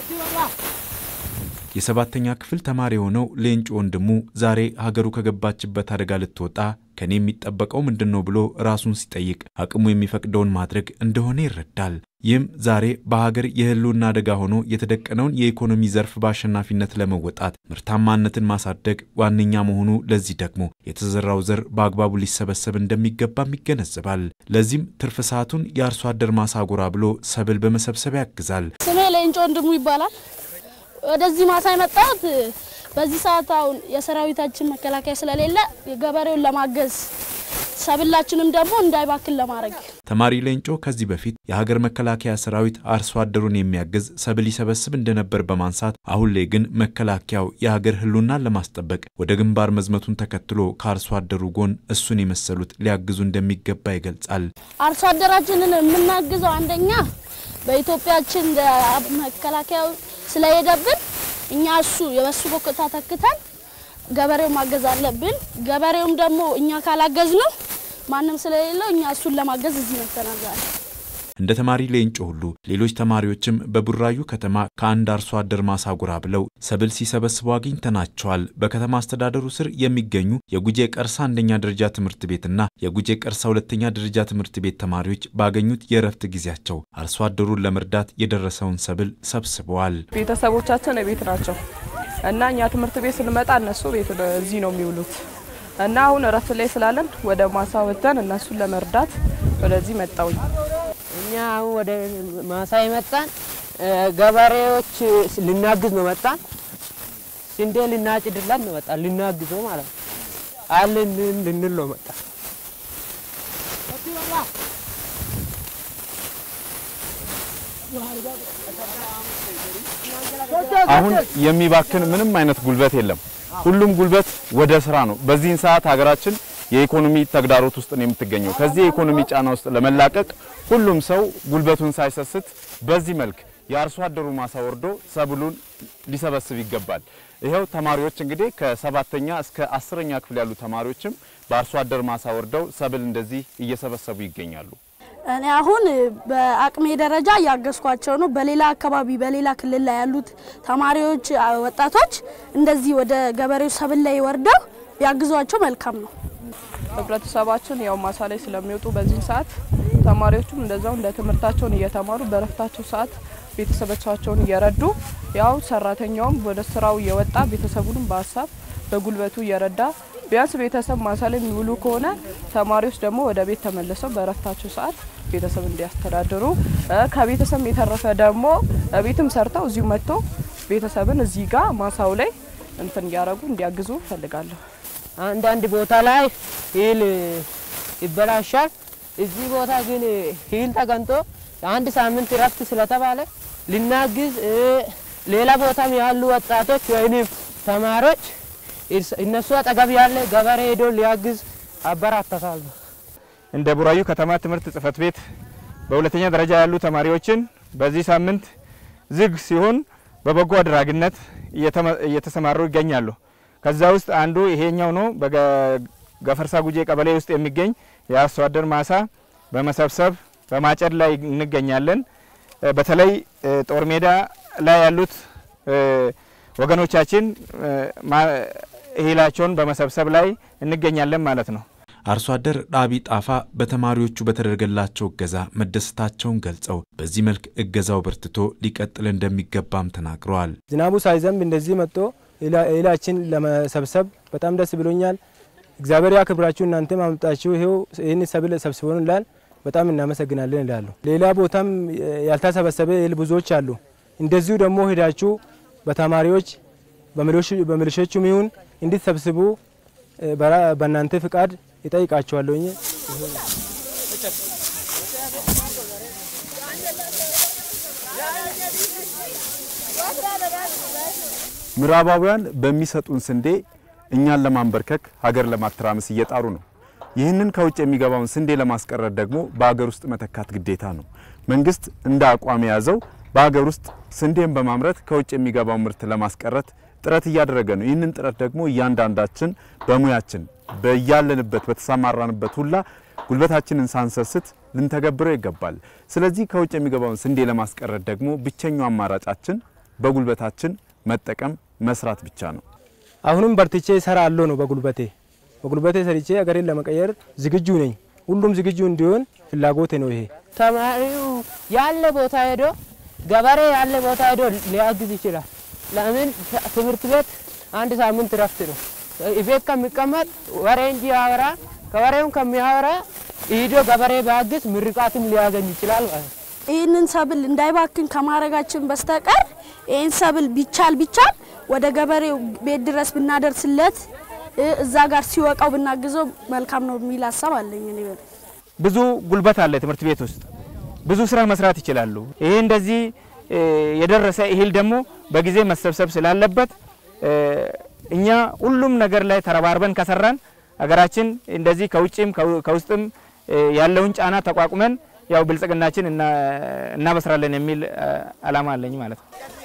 የሰባተኛ ክፍል ተማሪ የሆነው ሌንጮ ወንድሙ ዛሬ ሀገሩ ከገባችበት አደጋ ልትወጣ ከኔ የሚጠበቀው ምንድን ነው ብሎ ራሱን ሲጠይቅ አቅሙ የሚፈቅደውን ማድረግ እንደሆነ ይረዳል። ይህም ዛሬ በሀገር የህልውና አደጋ ሆኖ የተደቀነውን የኢኮኖሚ ዘርፍ በአሸናፊነት ለመወጣት ምርታማነትን ማሳደግ ዋነኛ መሆኑ፣ ለዚህ ደግሞ የተዘራው ዘር በአግባቡ ሊሰበሰብ እንደሚገባም ይገነዘባል። ለዚህም ትርፍ ሰዓቱን የአርሶ አደር ማሳ ጎራ ብሎ ሰብል በመሰብሰብ ያግዛል። ስሜ ሌንጮ ወንድሙ ይባላል። ወደዚህ ማሳ የመጣሁት በዚህ ሰዓት አሁን የሰራዊታችን መከላከያ ስለሌለ ገበሬውን ለማገዝ ሰብላችንም ደግሞ እንዳይባክን ለማድረግ። ተማሪ ሌንጮ ከዚህ በፊት የሀገር መከላከያ ሰራዊት አርሶ አደሩን የሚያግዝ ሰብል ይሰበስብ እንደነበር በማንሳት አሁን ላይ ግን መከላከያው የሀገር ህልውናን ለማስጠበቅ ወደ ግንባር መዝመቱን ተከትሎ ከአርሶ አደሩ ጎን እሱን የመሰሉት ሊያግዙ እንደሚገባ ይገልጻል። አርሶ አደራችንን የምናግዘው አንደኛ በኢትዮጵያችን መከላከያው ስለሄደብን እኛ እሱ የበሱ ቦቅታ ተክተን ገበሬው ማገዝ አለብን። ገበሬውም ደግሞ እኛ ካላገዝ ነው ማንም ስለሌለው እኛ እሱን ለማገዝ እዚህ መጥተናል ዛሬ። እንደ ተማሪ ሌንጮ ሁሉ ሌሎች ተማሪዎችም በቡራዩ ከተማ ከአንድ አርሶ አደር ማሳ ጎራ ብለው ሰብል ሲሰበስቡ አግኝተናቸዋል። በከተማ አስተዳደሩ ስር የሚገኙ የጉጄ ቀርሳ አንደኛ ደረጃ ትምህርት ቤትና የጉጄ ቀርሳ ሁለተኛ ደረጃ ትምህርት ቤት ተማሪዎች ባገኙት የእረፍት ጊዜያቸው አርሶ አደሩን ለመርዳት የደረሰውን ሰብል ሰብስበዋል። ቤተሰቦቻችን ቤት ናቸው እና እኛ ትምህርት ቤት ስንመጣ እነሱ ቤት እዚህ ነው የሚውሉት እና አሁን እረፍት ላይ ስላለን ወደ ማሳ ወጥተን እነሱን ለመርዳት ወደዚህ መጣውኝ። እኛ አሁን ወደ ማሳ የመጣን ገበሬዎች ልናግዝ ነው መጣን። ስንዴ ልናጭድላት ነው መጣን፣ ልናግዘው ማለት ነው። አለን ልንል ነው መጣን። አሁን የሚባክን ምንም አይነት ጉልበት የለም። ሁሉም ጉልበት ወደ ስራ ነው። በዚህን ሰዓት ሀገራችን የኢኮኖሚ ተግዳሮት ውስጥ ነው የምትገኘው። ከዚህ የኢኮኖሚ ጫና ውስጥ ለመላቀቅ ሁሉም ሰው ጉልበቱን ሳይሰስት በዚህ መልክ የአርሶ አደሩ ማሳ ወርዶ ሰብሉን ሊሰበስብ ይገባል። ይኸው ተማሪዎች እንግዲህ ከሰባተኛ እስከ አስረኛ ክፍል ያሉ ተማሪዎችም በአርሶ አደር ማሳ ወርደው ሰብል እንደዚህ እየሰበሰቡ ይገኛሉ። እኔ አሁን በአቅሜ ደረጃ እያገዝኳቸው ነው። በሌላ አካባቢ በሌላ ክልል ላይ ያሉት ተማሪዎች፣ ወጣቶች እንደዚህ ወደ ገበሬው ሰብል ላይ ወርደው ቢያግዟቸው መልካም ነው። ህብረተሰባችን ያው ማሳ ላይ ስለሚወጡ በዚህ ሰዓት ተማሪዎቹም እንደዛው እንደ ትምህርታቸውን እየተማሩ በረፍታቸው ሰዓት ቤተሰቦቻቸውን እየረዱ ያው ሰራተኛውም ወደ ስራው እየወጣ ቤተሰቡንም በሀሳብ በጉልበቱ እየረዳ ቢያንስ ቤተሰብ ማሳ ላይ የሚውሉ ከሆነ ተማሪዎች ደግሞ ወደ ቤት ተመልሰው በረፍታቸው ሰዓት ቤተሰብ እንዲያስተዳድሩ ከቤተሰብ የተረፈ ደግሞ ቤትም ሰርተው እዚሁ መጥቶ ቤተሰብን እዚህ ጋር ማሳው ላይ እንትን እያደረጉ እንዲያግዙ እፈልጋለሁ። አንዳንድ ቦታ ላይ ሂል ይበላሻል። እዚህ ቦታ ግን ሂል ተገንቶ አንድ ሳምንት እረፍት ስለተባለ ልናግዝ ሌላ ቦታም ያሉ ወጣቶች ወይም ተማሪዎች እነሱ አጠገብ ያለ ገበሬ ሄዶ ሊያግዝ አበራታታለሁ። እንደ ቡራዩ ከተማ ትምህርት ጽሕፈት ቤት በሁለተኛ ደረጃ ያሉ ተማሪዎችን በዚህ ሳምንት ዝግ ሲሆን በበጎ አድራጊነት እየተሰማሩ ይገኛሉ። ከዛ ውስጥ አንዱ ይሄኛው ነው። በገፈርሳ ጉጄ ቀበሌ ውስጥ የሚገኝ የአርሶ አደር ማሳ በመሰብሰብ በማጨድ ላይ እንገኛለን። በተለይ ጦር ሜዳ ላይ ያሉት ወገኖቻችን እህላቸውን በመሰብሰብ ላይ እንገኛለን ማለት ነው። አርሶ አደር ዳቢ ጣፋ በተማሪዎቹ በተደረገላቸው እገዛ መደሰታቸውን ገልጸው በዚህ መልክ እገዛው በርትቶ ሊቀጥል እንደሚገባም ተናግረዋል። ዝናቡ ሳይዘንብ እንደዚህ መጥቶ እህላችን ለመሰብሰብ በጣም ደስ ብሎኛል። እግዚአብሔር ያክብራችሁ። እናንተ ማምጣችሁ ይሄው ይህን ሰብል ሰብስቦንላል። በጣም እናመሰግናለን ይላሉ። ሌላ ቦታም ያልተሰበሰበ እህል ብዙዎች አሉ። እንደዚሁ ደግሞ ሄዳችሁ በተማሪዎች በሚሊሾቹም ይሁን እንድትሰብስቡ በእናንተ ፍቃድ ይጠይቃቸዋለሁኝ። ምዕራባውያን በሚሰጡን ስንዴ እኛን ለማንበርከክ ሀገር ለማተራመስ እየጣሩ ነው። ይህንን ከውጭ የሚገባውን ስንዴ ለማስቀረት ደግሞ በሀገር ውስጥ መተካት ግዴታ ነው። መንግስት እንደ አቋም የያዘው በሀገር ውስጥ ስንዴን በማምረት ከውጭ የሚገባው ምርት ለማስቀረት ጥረት እያደረገ ነው። ይህንን ጥረት ደግሞ እያንዳንዳችን በሙያችን በያለንበት በተሰማራንበት ሁላ ጉልበታችንን ሳንሰስት ልንተገብረው ይገባል። ስለዚህ ከውጭ የሚገባውን ስንዴ ለማስቀረት ደግሞ ብቸኛው አማራጫችን በጉልበታችን መጠቀም መስራት ብቻ ነው። አሁንም በርትቼ እሰራለሁ ነው በጉልበቴ በጉልበቴ ሰርቼ ሀገሬን ለመቀየር ዝግጁ ነኝ። ሁሉም ዝግጁ እንዲሆን ፍላጎቴ ነው ይሄ። ተማሪው ያለ ቦታ ሄዶ ገበሬ ያለ ቦታ ሄዶ ሊያግዝ ይችላል። ለምን ትምህርት ቤት አንድ ሳምንት ረፍት ነው። ቤት ከሚቀመጥ ወሬ እንጂ ያወራ ከወሬውም ከሚያወራ ሂዶ ገበሬ ቢያግዝ ምርቃትም ሊያገኝ ይችላል ማለት ነው። ይህንን ሰብል እንዳይባክን ከማድረጋችን በስተቀር ይህን ሰብል ቢቻል ቢቻል ወደ ገበሬው ቤት ድረስ ብናደርስለት እ እዛ ጋር ሲወቃው ብናግዘው መልካም ነው የሚል ሀሳብ አለኝ እኔ በ ብዙ ጉልበት አለ ትምህርት ቤት ውስጥ ብዙ ስራ መስራት ይችላሉ። ይሄ እንደዚህ እ የደረሰ እህል ደግሞ በጊዜ መሰብሰብ ስላለበት እ እኛ ሁሉም ነገር ላይ ተረባርበን ከሰራን ሀገራችን እንደዚህ ከውጭም ከው- ከውስጥም እ ያለውን ጫና ተቋቁመን ያው ብልጽግናችን እና- እናበስራለን የሚል እ አላማ አለኝ ማለት ነው።